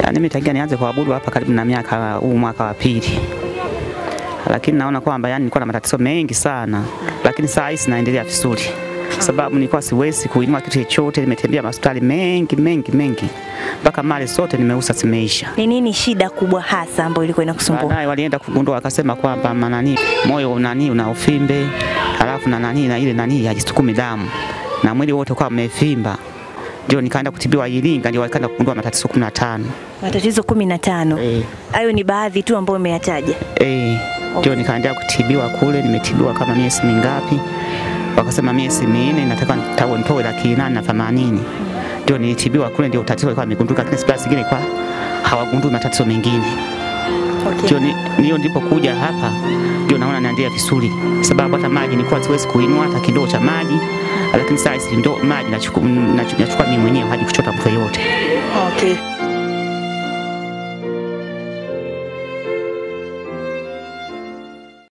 Yaani mimi tangia nianze kuabudu hapa karibu na miaka huu mwaka wa pili, lakini naona kwamba yani nilikuwa na matatizo mengi sana, lakini saa hizi naendelea vizuri, sababu nilikuwa siwezi kuinua kitu chochote. Nimetembea hospitali mengi mengi mengi, mpaka mali zote nimeuza zimeisha. Ni nini shida kubwa hasa ambayo ilikuwa inakusumbua? Baadaye walienda kugundua wakasema kwamba manani moyo unani una ufimbe, halafu na nani na ile nani hajisukumi damu na mwili wote kwa umevimba. Ndio nikaenda kutibiwa Iringa, ndio wakaenda kugundua matatizo 15. Matatizo kumi na tano. Eh, Hayo ni baadhi tu ambayo umeyataja. eh, ndio nikaendelea kutibiwa kule, nimetibiwa kama miezi mingapi, wakasema miezi minne, nataka nitawe nitoe laki nane na themanini. Ndio nilitibiwa kule, ndio tatizo lilikuwa limegundulika, lakini hospitali zingine kwa hawagundui matatizo mengine. Ndio ni- ndio ndipo kuja hapa ndio naona naendelea vizuri, sababu hata maji nilikuwa siwezi kuinua hata kidogo cha maji, lakini sasa hizi ndo maji nachukua nachukua mimi mwenyewe hadi kuchota mtu yoyote. Okay.